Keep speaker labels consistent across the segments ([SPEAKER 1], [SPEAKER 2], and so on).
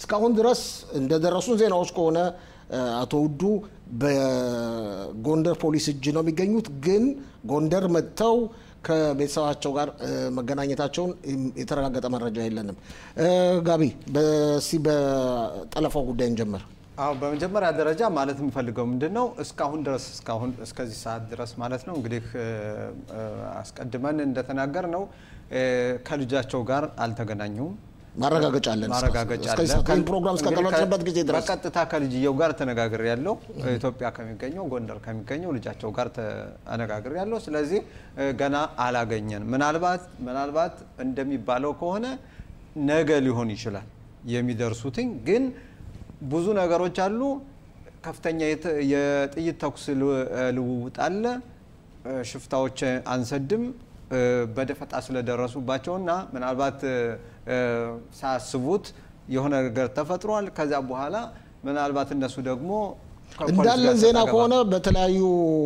[SPEAKER 1] እስካሁን ድረስ እንደደረሱን ዜናዎች ከሆነ አቶ ውዱ በጎንደር ፖሊስ እጅ ነው የሚገኙት። ግን ጎንደር መጥተው ከቤተሰባቸው ጋር መገናኘታቸውን የተረጋገጠ መረጃ የለንም። ጋቢ በሲ በጠለፋው ጉዳይ እንጀምር።
[SPEAKER 2] አዎ በመጀመሪያ ደረጃ ማለት የምፈልገው ምንድን ነው እስካሁን ድረስ እስካሁን እስከዚህ ሰዓት ድረስ ማለት ነው እንግዲህ አስቀድመን እንደተናገር ነው ከልጃቸው ጋር አልተገናኙም።
[SPEAKER 1] ማረጋገጫ አለን።
[SPEAKER 2] ማረጋገጫ አለ።
[SPEAKER 1] እስከ ፕሮግራም እስከተለቀበት ጊዜ ድረስ
[SPEAKER 2] በቀጥታ ከልጅየው ጋር ተነጋግር ያለው ኢትዮጵያ ከሚገኘው ጎንደር ከሚገኘው ልጃቸው ጋር ተነጋግር ያለው። ስለዚህ ገና አላገኘን። ምናልባት ምናልባት እንደሚባለው ከሆነ ነገ ሊሆን ይችላል የሚደርሱትኝ ግን ብዙ ነገሮች አሉ። ከፍተኛ የጥይት ተኩስ ልውውጥ አለ። ሽፍታዎች አንሰድም በደፈጣ ስለደረሱባቸውና ምናልባት ሳያስቡት የሆነ ነገር ተፈጥሯል። ከዚያ በኋላ ምናልባት እነሱ ደግሞ
[SPEAKER 1] እንዳለን ዜና ከሆነ በተለያዩ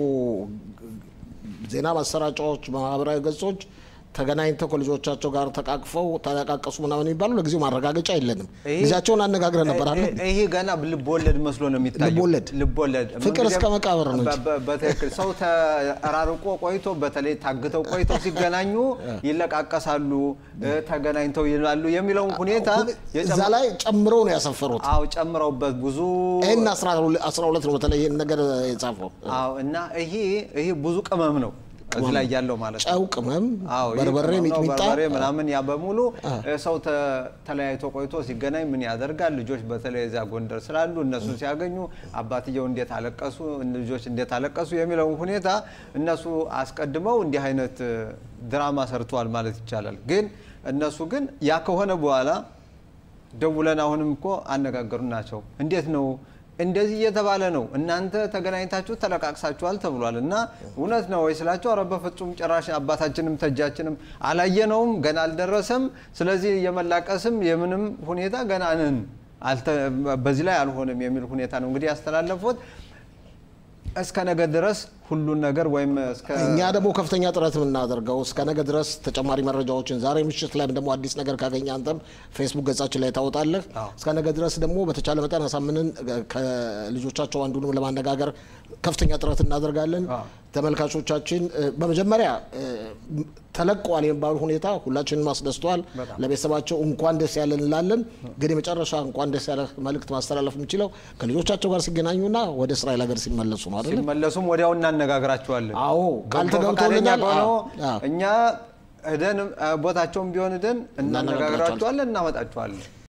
[SPEAKER 1] ዜና ማሰራጫዎች፣ ማህበራዊ ገጾች ተገናኝተው ከልጆቻቸው ጋር ተቃቅፈው ተለቃቀሱ ምናምን የሚባሉ ለጊዜው ማረጋገጫ የለንም። ጊዜያቸውን አነጋግረን ነበር አለ።
[SPEAKER 2] ይሄ ገና ልቦለድ መስሎ ነው የሚታየው።
[SPEAKER 1] ልቦለድ
[SPEAKER 2] ልቦለድ
[SPEAKER 1] ፍቅር እስከ መቃብር ነው እንጂ
[SPEAKER 2] በትክክል ሰው ተራርቆ ቆይቶ በተለይ ታግተው ቆይተው ሲገናኙ ይለቃቀሳሉ፣ ተገናኝተው ይላሉ የሚለውን ሁኔታ
[SPEAKER 1] እዛ ላይ ጨምረው ነው ያሰፈሩት።
[SPEAKER 2] አዎ ጨምረውበት ብዙ
[SPEAKER 1] ይህን አስራ ሁለት ነው በተለይ ይህን ነገር የጻፈው።
[SPEAKER 2] አዎ እና ይሄ ይሄ ብዙ ቅመም ነው እዚህ ላይ ያለው ማለት ነው።
[SPEAKER 1] ጨው፣ ቅመም፣
[SPEAKER 2] አዎ ይህ
[SPEAKER 1] በርበሬ፣
[SPEAKER 2] ቅመም ነው፣
[SPEAKER 1] ሚጥሚጣ
[SPEAKER 2] በርበሬ ምናምን ያ በሙሉ ሰው ተ- ተለያይቶ ቆይቶ ሲገናኝ ምን ያደርጋል? ልጆች በተለይ እዚያ ጎንደር ስላሉ እነሱን ሲያገኙ አባትየው እንዴት አለቀሱ፣ ልጆች እንዴት አለቀሱ የሚለውን ሁኔታ እነሱ አስቀድመው እንዲህ አይነት ድራማ ሰርተዋል ማለት ይቻላል። ግን እነሱ ግን ያ ከሆነ በኋላ ደውለን አሁንም እኮ አነጋገሩ ናቸው። እንዴት ነው እንደዚህ እየተባለ ነው፣ እናንተ ተገናኝታችሁ ተለቃቅሳችኋል ተብሏል እና እውነት ነው ወይ ስላቸው፣ ኧረ በፍጹም ጭራሽ አባታችንም ተጃችንም አላየነውም፣ ገና አልደረሰም። ስለዚህ የመላቀስም የምንም ሁኔታ ገና ነን፣ አልተ- በዚህ ላይ አልሆንም የሚል ሁኔታ ነው እንግዲህ ያስተላለፉት። እስከ ነገ ድረስ ሁሉን ነገር ወይም እስከ
[SPEAKER 1] እኛ ደግሞ ከፍተኛ ጥረት የምናደርገው እስከ ነገ ድረስ ተጨማሪ መረጃዎችን ዛሬ ምሽት ላይም ደግሞ አዲስ ነገር ካገኘ አንተም ፌስቡክ ገጻችን ላይ ታወጣለህ።
[SPEAKER 2] አዎ።
[SPEAKER 1] እስከ ነገ ድረስ ደግሞ በተቻለ መጠን አሳምንን ከልጆቻቸው አንዱንም ለማነጋገር ከፍተኛ ጥረት እናደርጋለን።
[SPEAKER 2] አዎ።
[SPEAKER 1] ተመልካቾቻችን እ፣ በመጀመሪያ እ፣ ተለቀዋል የሚባሉ ሁኔታ ሁላችንም አስደስተዋል።
[SPEAKER 2] በጣም።
[SPEAKER 1] ለቤተሰባቸው እንኳን ደስ ያለን እንላለን። ግን የመጨረሻ እንኳን ደስ ያለ መልእክት ማስተላለፍ የምችለው ከልጆቻቸው ጋር ሲገናኙና ወደ እስራኤል ሀገር ሲመለሱ ነው አይደለም?
[SPEAKER 2] ሲመለሱም ወዲያው እናነጋግራቸዋለን።
[SPEAKER 1] አዎ ቃል
[SPEAKER 2] በጎ ፈቃደኛ
[SPEAKER 1] ተገብቶልናል።
[SPEAKER 2] ከሆነው
[SPEAKER 1] አዎ፣ አዎ።
[SPEAKER 2] እኛ ሄደን ቦታቸውም ቢሆን ሄደን እናነጋግራቸዋለን፣ እናመጣቸዋለን።